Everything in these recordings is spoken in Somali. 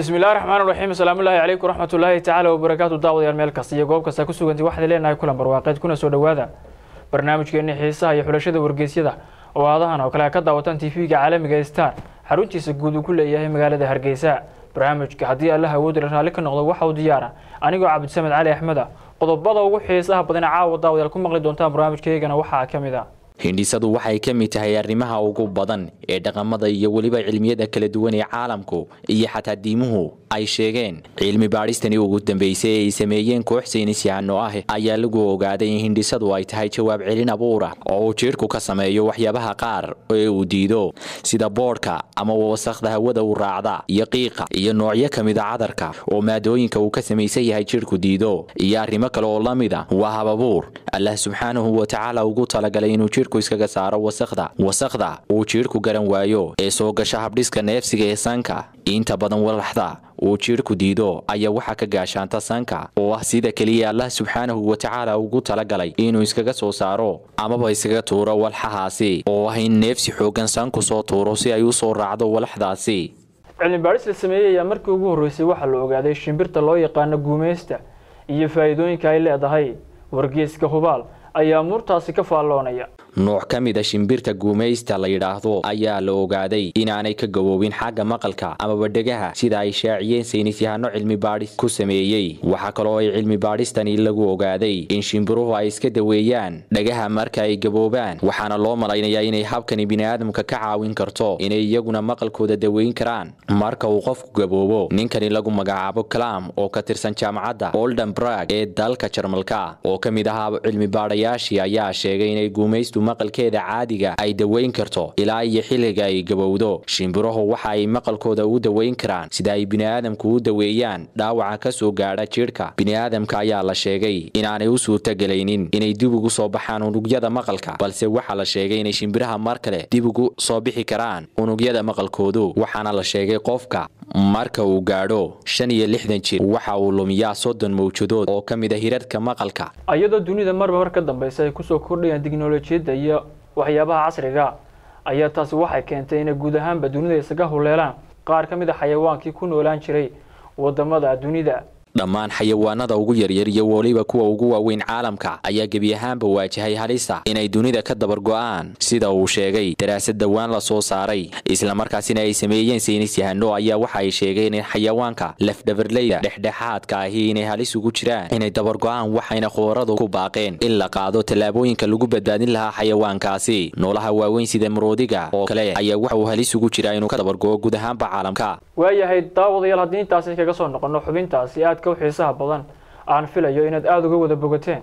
bismillahi raxmaan raxiim asalaamullaahi calaykum raxmatullaahi tacaala wabarakaatu daawadayaal meel kasta iyo goob kasta ku sugantay waxaad leenahay kulan barwaaqeed kuna soo dhowaada barnaamijkeeni xiisaha iyo xulashada wargeysyada oo aadahan oo kale a ka daawatan tv-ga caalamiga star xaruntiisa guud uu ku leeyahay magaalada hargeysa barnaamijka haddii alla awoodila raalli ka noqdo waxa uu diyaara anigoo cabdisamed cali axmeda qodobada ugu xiisaha badan caawa daawadayaal ku maqli doontaan barnaamijkaygana waxaa ka mid a hindhisadu waxay ka mid tahay arrimaha ugu badan ee dhaqamada iyo weliba cilmiyada kala duwan ee caalamku iyo xataa diimuhu ay sheegeen cilmi baadhistani ugu dambeysay ee ay sameeyeen koox saynisyahanno ah ayaa lagu ogaaday in hindhisadu ay tahay jawaab celin abuura oo uu jidhku ka sameeyo waxyaabaha qaar ee uu diido sida boodhka ama wasakhda hawada u raacda iyo qiiqa iyo noocyo ka mida cadarka oo maadooyinka uu ka samaysan yahay jidhku diido iyo arrimo kale oo la mida waa hababuur allah subxaanahu watacaala ugu talagalay inuu jidhku iskaga saaro wasakhda wasakhda uu jidhku garan waayo ee soo gasha habdhiska neefsiga ee sanka inta badan walaxda uu jidhku diido ayaa waxaa ka gaashaanta sanka oo ah sida keliya allah subxaanahu watacaala ugu talagalay inuu iskaga soo saaro amaba iskaga tuuro walxahaasi oo ah in neefsi xoogan sanku soo tuuro si ay u soo raacdo walaxdaasi cilmi baadhis la sameeyey ayaa markii ugu horreysay waxaa la ogaaday shimbirta loo yaqaano guumaysta iyo faa'iidooyinka ay leedahay wargeeska hubaal ayaa muurtaasi ka faalloonaya nooc ka mid a shimbirta guumaysta la yidhaahdo ayaa la ogaaday inaanay ka gaboobin xagga maqalka amaba dhegaha sida ay shaaciyeen saynisyahanno cilmi baadhis ku sameeyey waxaa kaloo ay cilmi baadhistani lagu ogaaday in shimbiruhu ay iska daweeyaan dhagaha marka ay gaboobaan waxaana loo malaynayaa inay habkani bini'aadamka ka caawin karto inay iyaguna maqalkooda daweyn karaan marka uu qofku gaboobo ninkani lagu magacaabo kalam oo ka tirsan jaamacadda oldenbrag ee dalka jarmalka oo ka mid ahaa cilmi baadhayaashii ayaa sheegay inay guumaystu maqalkeeda caadiga ay daweyn karto ilaa iyo xilliga ay gabowdo shimbiruhu waxa ay maqalkooda u daweyn karaan sida ay bini'aadamku u daweeyaan dhaawaca ka soo gaadha jidhka bini'aadamka ayaa la sheegay inaanay u suurtagelaynin inay dib ugu soo baxaan unugyada maqalka balse waxaa la sheegay inay shimbiraha mar kale dib ugu soo bixi karaan unugyada maqalkoodu waxaana la sheegay qofka marka uu gaadho shan iyo lixdan jir waxa uu lumiyaa soddon mawjadood oo ka mid a hirarka maqalka iyadoo dunida marba mar ka dambeysa ay kusoo kordhayaan tiknolojiyadda iyo waxyaabaha casriga ayaa taasi waxay keentay inay guud ahaanba dunida isaga huleelaan qaar ka mid a xayawaankii ku noolaan jiray wadamada dunida dhammaan xayawaanada ugu yaryar iyo weliba kuwa ugu waaweyn caalamka ayaa gebi ahaanba waajahay halista inay dunida ka dabargo'aan sida uu sheegay daraasad dhowaan la soo saaray islamarkaasina ay sameeyeen saynisyahano ayaa waxa ay sheegeen in xayawaanka lafdhabarleyda dhexdhexaadka ahi inay halis ugu jiraan inay dabargo'aan waxayna khubaradu ku baaqeen in la qaado tallaabooyinka lagu badbaadin lahaa xayawaankaasi noolaha waaweyn sida maroodiga oo kale ayaa waxa uu halis ugu jiraa inuu ka dabargo'o guud ahaanba caalamka waayahay daawadayaal haddii intaasi kaga soo noqono xubintaasi aadka u xiisaha badan aan filayo inaad aada uga wada bogateen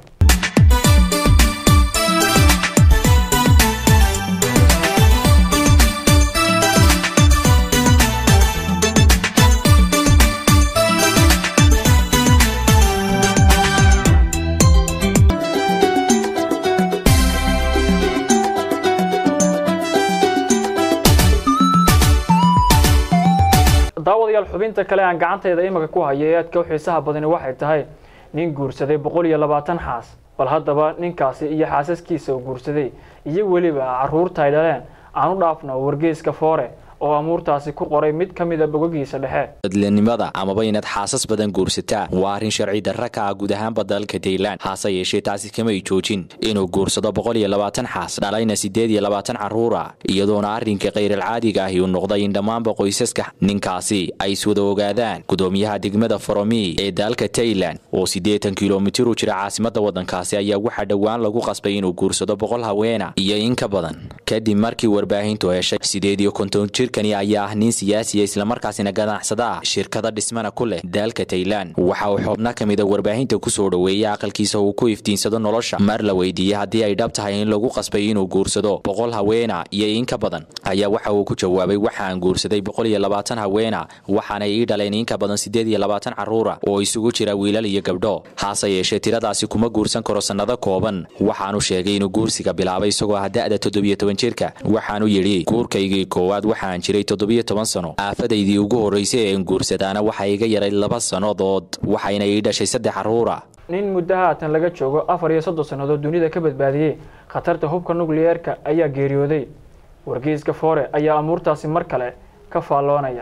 daawadayaal xubinta kale aan gacantayda imika ku hayo ee aadka u xiisaha badani waxay tahay nin guursaday boqol iyo labaatan xaas bal haddaba ninkaasi iyo xaasaskiisa uu guursaday iyo weliba caruurta ay dhaleen aan u dhaafno wargeyska foore oo amuurtaasi ku qoray mid ka mida bogogiisa dhexe dadlanimada amaba inaad xaasas badan guursataa waa arrin sharci darra ka ah guud ahaanba dalka taylan hase yeeshee taasi kamay joojin inuu guursado boqol iyo labaatan xaas dhalayna siddeed iyo labaatan carruura iyadoona arrinka khayralcaadiga ahi uu noqday in dhammaanba qoysaska ninkaasi ay iswada ogaadaan gudoomiyaha degmada foromi ee dalka taylan oo siddeetan kilomitir u jira caasimada waddankaasi ayaa waxaa dhowaan lagu qasbay inuu guursado boqol haweena iyo in ka badan kadib markii warbaahintu heshay sideed iyo konton jir kani ayaa ah nin siyaasiya islamarkaasina ganacsada ah shirkada dhismana ku leh dalka taylan waxa uu xubno ka mida warbaahinta kusoo dhoweeyey aqalkiisa uu ku iftiinsado nolosha mar la weydiiyey haddii ay dhab tahay in lagu qasbay inuu guursado boqol haweena iyo in ka badan ayaa waxa uu ku jawaabay waxaan guursaday boqol iyo labaatan haweena waxaanay ii dhaleen in ka badan siddeed iyo labaatan carruura oo isugu jira wiilal iyo gabdho hase yeeshee tiradaasi kuma guursan karo sannado kooban waxaanu sheegay inuu guursiga bilaabay isagoo ah da'da toddobiyo toban jirka waxaanu yidhi guurkaygii koowaad waxaan jiray toddobiyo toban sano aafadaydii ugu horraysay een guursadaana waxaa iga yaray laba sannadood waxayna ii dhashay saddex carruura nin muddo haatan laga joogo afar iyo soddon sannadood dunida ka badbaadiyey khatarta hubka nukliyeerka ayaa geeriyooday wargeyska foore ayaa amuurtaasi mar kale ka faalloonaya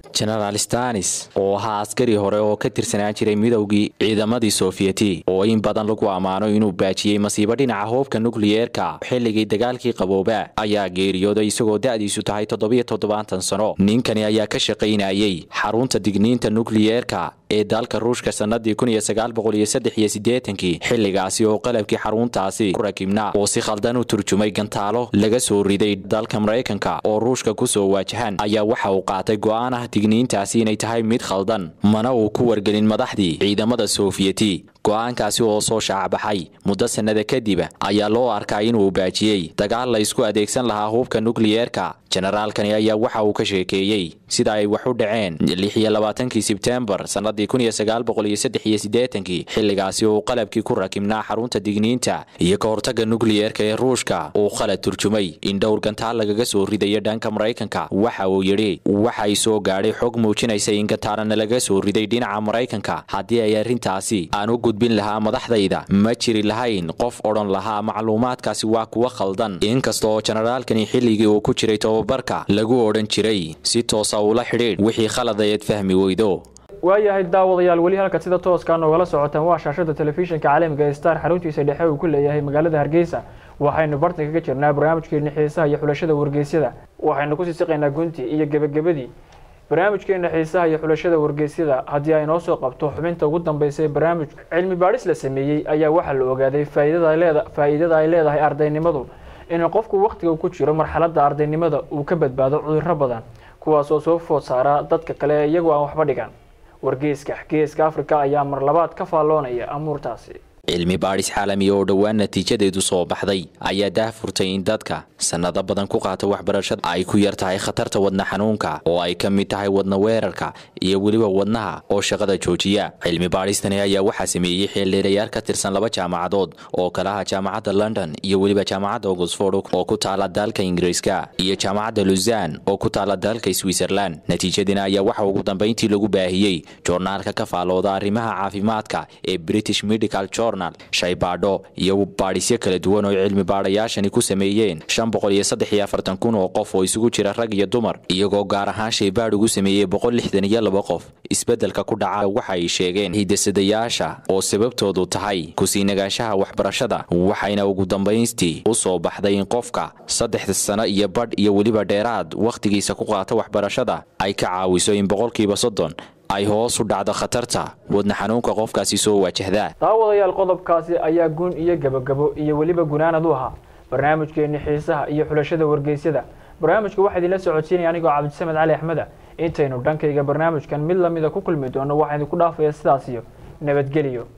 genaraal stanis oo ahaa askari hore oo ka tirsanaan jiray midowgii ciidamadii soofiyeti oo in badan lagu ammaano inuu baajiyey masiibo dhinaca hoobka nukliyeerka xilligii dagaalkii qabooba ayaa geeriyooday isagoo da'diisu tahay toddobiyo toddobaatan sano ninkani ayaa ka shaqaynayey xarunta digniinta nukliyeerka ee dalka ruushka sannadii kun iyo sagaal boqol iyo saddex iyo siddeetankii xilligaasi oo qalabkii xaruntaasi ku rakibnaa oo si khaldan u turjumay gantaalo laga soo riday dalka maraykanka oo ruushka ku soo waajahan ayaa waxa uu qaatay go'aan ah digniintaasi inay tahay mid khaldan mana uu ku wargelin madaxdii ciidamada soofiyeti go'aankaasi oo soo shaacbaxay muddo sannada kadib ayaa loo arkaa inuu baajiyey dagaal la isku adeegsan lahaa hubka nukliyeerka jenaraalkani ayaa waxa uu ka sheekeeyey sida ay wax u dhaceen lix iyo labaatankii sebtembar sannadii kun iyo sagaal boqol iyo saddex iyo siddeetankii xilligaasi uu qalabkii ku rakibnaa xarunta digniinta iyo ka hortagga nukliyeerka ee ruushka uu khalad turjumay in dhowr gantaal lagaga soo ridayo dhanka maraykanka waxa uu yidhi waxay soo gaadhay xog muujinaysa in gantaalana laga soo riday dhinaca maraykanka haddii ay arrintaasi aan u gudbin lahaa madaxdayda ma jiri lahayn qof odhan lahaa macluumaadkaasi waa kuwa khaldan inkasta oo jenaraalkani xilligii uu ku jiray tobabarka lagu odhan jiray si toosa ula xidhiidh wixii khaladayeed fahmi weydo waayahay daawadayaal weli halka sida tooskaa noogala socotaan waa shaashada telefishinka caalamiga ee star xaruntiisa dhexe uu ku leeyahay magaalada hargeysa waxaynu bartanka ka jirnaa barnaamijkeeni xiisaha iyo xulashada wargeysyada waxaynu kusii siqaynaa gunti iyo gebagabadii barnaamijkeena xiisaha iyo xulashada wargeysyada haddii ay noo soo qabto xubinta ugu dambeysa ee barnaamijka cilmi baadhis la sameeyey ayaa waxaa la ogaaday faa'iidada ay leedahay ardaynimadu in qofku wakhtiga ku jiro marxaladda ardaynimada uu ka badbaado cudurro badan kuwaas oo soo food saara dadka kale iyagoo aan waxba dhigan wargeyska geeska afrika ayaa mar labaad ka faalloonaya amuurtaasi cilmi baadhis caalami oo dhowaan natiijadeedu soo baxday ayaa daahfurtay in dadka sannado badan ku qaata waxbarashada ay ku yar tahay khatarta wadna xanuunka oo ay ka mid tahay wadna weerarka iyo weliba wadnaha oo shaqada joojiya cilmi baadhistani ayaa waxaa sameeyey xeeldheerayaal ka tirsan laba jaamacadood oo kala ah jaamacadda london iyo weliba jaamacadda oxford oo ku taala dalka ingiriiska iyo jaamacadda luzan oo ku taala dalka switzerland natiijadina ayaa waxa ugu dambayntii lagu baahiyey joornaalka ka faalooda arrimaha caafimaadka ee british medical journal shaybaadho iyo baadhisyo kala duwan oo cilmi baadhayaashani ku sameeyeen shan boqol iyo saddex iyo afartan kun oo qof oo isugu jira rag iyo dumar iyagoo gaar ahaan shaybaadh ugu sameeyey boqol lixdan iyo laba qof isbeddelka ku dhaca waxa ay sheegeen hidasadayaasha oo sababtoodu tahay kusii nagaanshaha waxbarashada waxayna ugu dambaystii u soo baxday in qofka saddexda sano iyo badh iyo weliba dheeraad wakhtigiisa ku qaata waxbarashada ay ka caawiso in boqolkiiba soddon ay hoos u dhacdo khatarta wadna xanuunka qofkaasi soo waajahdaa daawadayaal qodobkaasi ayaa gun iyo gebagabo iyo weliba gunaanad u ahaa barnaamijkeeni xiisaha iyo xulashada wargeysyada barnaamijka waxaa idinla socodsiinaya anigoo cabdisamed cali axmeda intaynu dhankayga barnaamijkan mid lamida ku kulmi doono waxaa idinku dhaafaya sidaas iyo nabadgeliyo